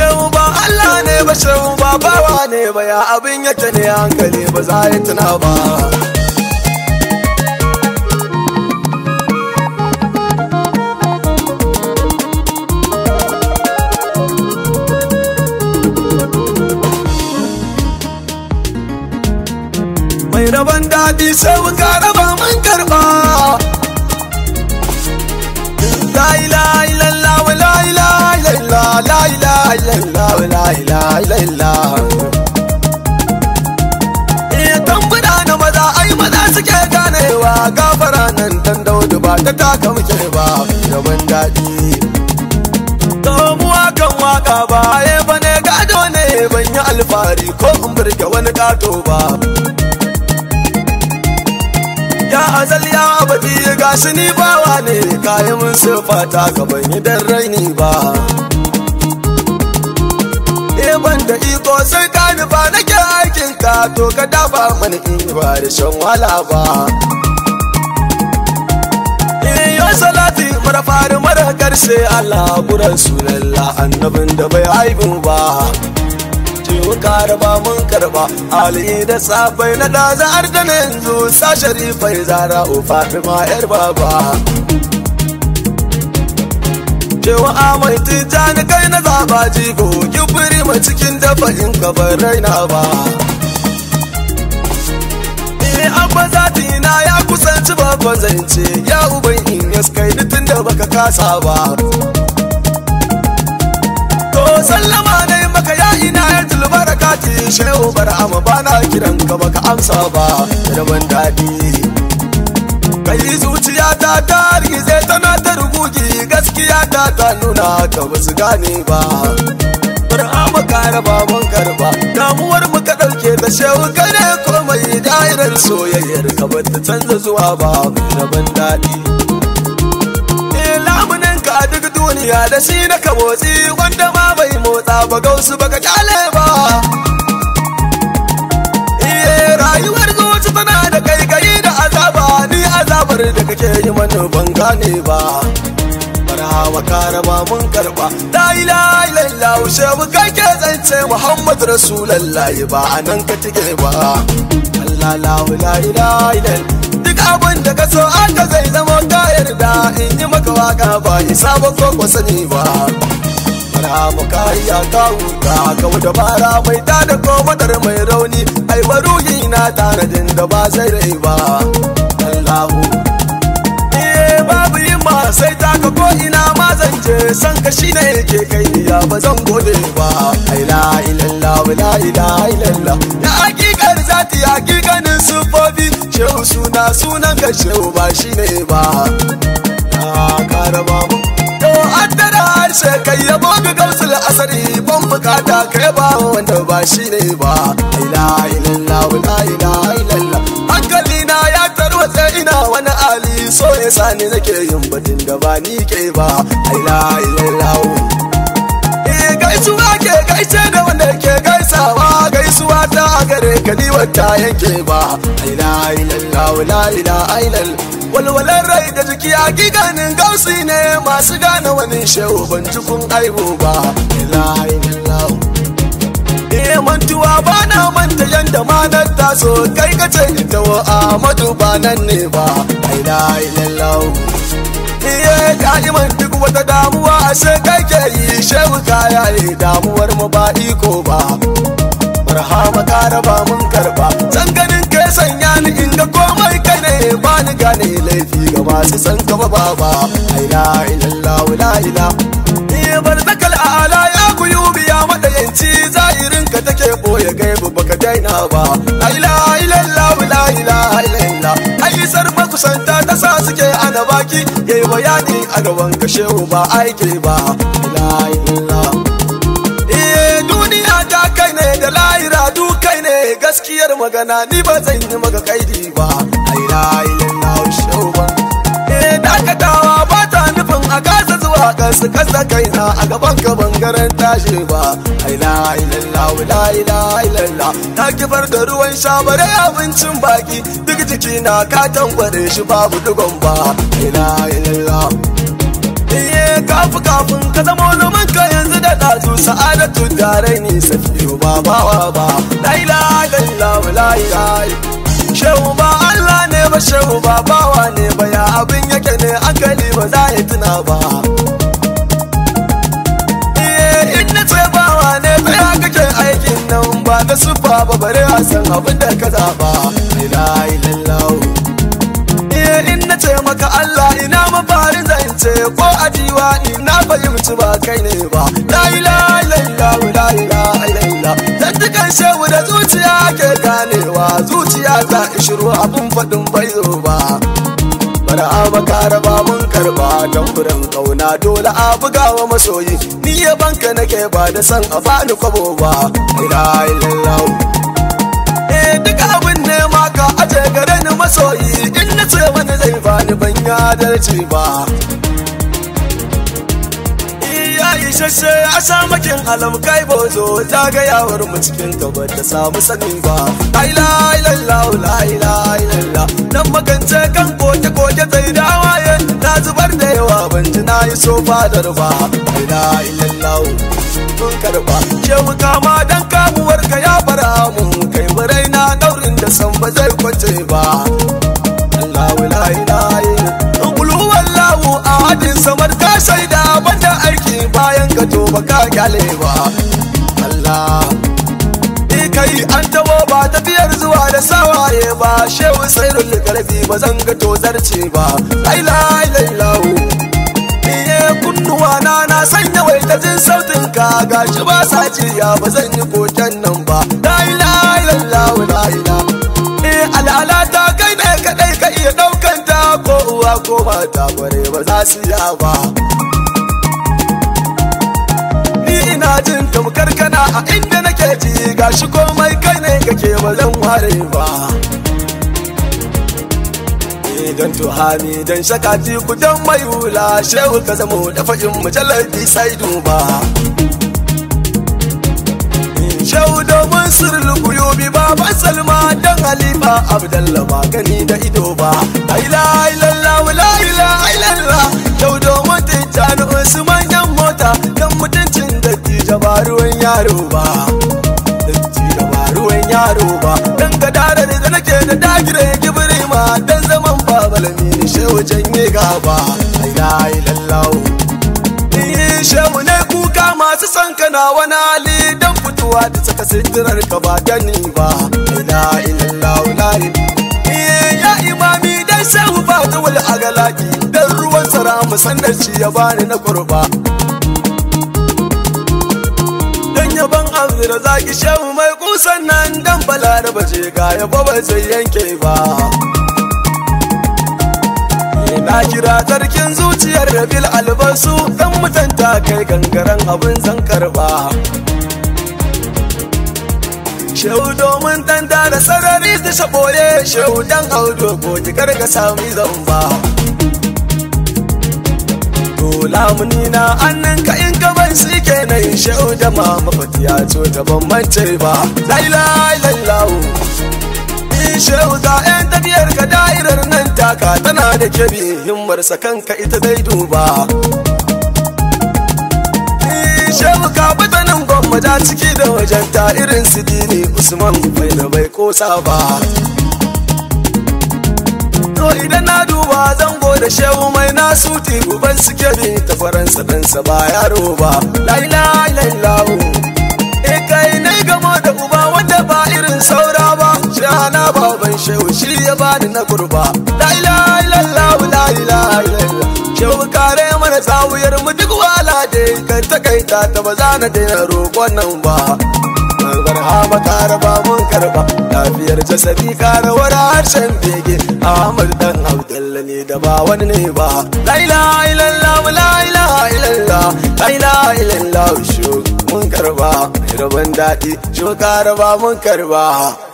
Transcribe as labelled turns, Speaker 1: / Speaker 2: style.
Speaker 1: shehu ba Allah ne ba shehu ba bawa ne ba ya abin yake ne hankali ba za ya tuna ba mai rabon daɗi sai muka raba mun karɓa la ilaha illallah wa la ilaha illallah la ilaha illallah wa la ilaha illallah eh tambuna na maza ai maza suke ganewa gafara nan dan daudu ba ta taka muke ba rabon daɗi Tomuwa kan waka ba ya bane gado ne ban yi alfahari ko in burge wani gato ba ya azal ya abadi ga shi ni bawa ne kayi mun sifata ka ban yi dan raini ba e ban da iko sai ka nufa nake aikin ka to ka dafa mana in ba da shan wala ba yo salati mara fari mara karshe Allah buran sunalla annabin da bai haifu ba mu karba mun karba ali da safai na da zar da yanzu sa sharifai zara o fatima yar baba cewa amai tijani kai na zaba jigo kibiri ma cikin dafa in ka bar raina ba Eh abba zati na ya kusanci babban zance ya uban in yaskai tun da baka kasa ba to sallama ne maka ya ina ya barakati shehu bar'ama ba na kiran ka baka amsa ba rabon daɗi kai zuciya ta ta rigize tana ta rugugi gaskiya ta ta nuna ka ba su gane ba bar'ama ka raba mun karba damuwar mu ka ɗauke ta shehu kare komai da'irar soyayyar ka ba ta canza zuwa ba rabon daɗi lamunin ka duk duniya da shi na ka motsi wanda ma bai motsa ba gausu baka kyale ba iye rayuwar zuci tana da kai kai da azaba ni azabar da kake yi mana ban gane ba marhaba karama mun karba la ilaha illallah shehu kake zance muhammad rasulullahi ba anan ka tike ba allah la ilaha illallah duk abin da ka so aka zai zama ka yarda in yi maka waka ba isa ba ko ko sani ba fara mu kariya ka huta ka da bara mai da da ko madar mai rauni ai baruhi na tanadin da ba zai rai ba Allahu eh babu yin ma sai ta ka ko ina ma zan je san ka shine yake kai ya ba zan gode ba ai la ilallah la ilaha illallah ya hakikar zati hakikanin sufofi shehu suna sunan ka shehu ba shi ne ba na karaba mu to addara harshe kai yabo ga gausul asari ban bukata kai ba wanda ba shi ne ba la ilallah la ilaha illallah hankali na ya tarwatse ina wani ali so ya sani nake yin batun da ba ni ke ba la ilallah eh gaisuwa ke gaishe da wanda ke gaisawa gaisuwa ta gare ka ni wata yanke ba la ilallah la ilaha illallah walwalar rai da jiki hakikanin gausi ne masu gane wani shehu ban kun aibu ba la ilallah eh mantuwa ba na manta yanda ma na taso kai ka ce ita wa Ahmadu ba nan ne ba la ilallah iye da'iman duk wata damuwa ashe kai ke yi shehu kaya ne damuwar mu ba iko ba marhama ka raba mun karba san ganin kai sanya ni in ga komai kai ne ba ni gane laifi ga masu san ka ba ba la ilallah la ila iye barzakal ala ya kuyu biya madayanci zahirin ka take boye gaibu baka daina ba la ilaha illallah la ilaha illallah aisar makusanta ta sa suke ana baki yayi bayani a gaban ka shehu ba aike ba la ilaha eh duniya ta kai ne da lahira du kai ne gaskiyar magana ni ba zan yi maka kaidi ba ai la ilaha shehu ba eh dakatawa ba ta nufin a kasa zuwa kasu kasa kaina a gaban ka bangaren tashi ba ai la ilaha la ilaha illallah ta kifar da ruwan sha bare abincin baki duk jiki na ka tangware shi babu dugon ba ai la ilaha Iye kafu kafin ka zama zaman ka yanzu da ɗazu sa'adatu sarai ni safiyo ba bawa ba la ilaha illallah la ilaha shehu ba Allah ne ba shehu ba bawa ne ba ya abin yake ne akali ba za ya tuna ba Eh, in na ce bawa ne ta ya kake aikin nan ba da sufa ba bare a san abin da ka zaba la ilaha illallah Eh, in na ce maka Allah ina mafarin zance ko a diwani na fahimci ba kai ne ba la ilaha illallah la ilaha illallah dan dukan shehu da zuciya ke ganewa zuciya ta ishiru abun fadin bai zo ba bara maka raba mun karba don furen kauna dole a buga wa masoyi ni ya banka nake ba da san a bani kwabo ba la ilaha illallah eh duk abin ne ma ka aje gare ni masoyi in na ce wani zai bani ban ya adalci ba ya yi shashe a sha makin alam kai bozo zagayawar mu cikin gaba ta samu sani ba la ilaha la ilaha illallah dan magance kan koke koke sai da waye na zubar da yawa ban ji na yi so fadar ba la ilaha illallah mun karba shehu kama dan kamuwar ka ya fara mu kai murai na daurin da san ba zai kwace ba Allahu la ilaha illallah qul huwallahu ahadin samad ka shaida banda aiki bayan ka to baka kyale ba Allah ni kai an tawo ba tafiyar zuwa da sawaye ba shehu sairul karfi ba zan ga to zarce ba la ilaha illallah Iye kunnuwa na na sanya wai ta jin sautin ka gashi ba sa jiya ba zan yi koken nan ba la ilaha illallah la ilaha eh al'ala ta kai ne kadai ka iya daukan ta ko uwa ko mata bare ba za su ya ba ni ina jin tamkar kana a inda nake ji gashi komai kai ne kake ba zan ware ba dan tuhani dan shakati ku dan mai hula shehu ka zamo da fa'in mujallar sai duba shehu domin sirri kuyubi baban salma dan halifa abdallah ba gani da ido ba la ilaha illallah la ilaha illallah shehu domin tijjani usman yan mota dan mutuncin dattijo ba ruwan yaro ba dattijo ba ruwan yaro ba dan gadara da nake da dagire gibiri ma dan zaman babalami ne shehu janye gaba la ilaha illallah Iyi shehu ne kuka masu son kana wani hali dan fitowa da saka sitirar ka ba gani ba la illallah la ya imami dan shehu ba ta wal agalaki dan ruwan sara musannar shi ya bani na kurba dan yaban azira zaki shehu mai kusan nan dan balaraba je ga yabo ba zai yanke ba na kira sarkin zuciyar rabil albasu dan mutanta kai gangaren abin zan karba shehu domin dan da sarari da shaboye shehu dan audo ko ki karga sami zamba lamuni na annan ka in gaban su kenan shehu da mama fatiya to da ban mance ba la ilaha illallah shehu ga 'yan tafiyar ka da'irar nan taka tana da kebi himmarsa kanka ita dai duba shehu ka bata nan gwamnati ciki da wajen ta irin su dini usman bai da bai kosa ba to idan na duba zango da shehu mai nasu uban su kebi ta faransa ɗansa ba yaro ba la ilaha illallah e kai ne gamo da uba wanda ba irin saura ba shana baban shehu shi ya bani na kurba la ilaha illallah la ilaha illallah shehu kare mana tsawuyar mu duk wala da kan takaita ta ba za na daina roƙon nan ba barhama karaba mun karba lafiyar jasadi karawar harshen bege ahmad dan abdalla ne da ba wani ne ba la ilaha illallah la ilaha illallah la ilaha illallah shu mun karba rabon daɗi shu karaba mun karba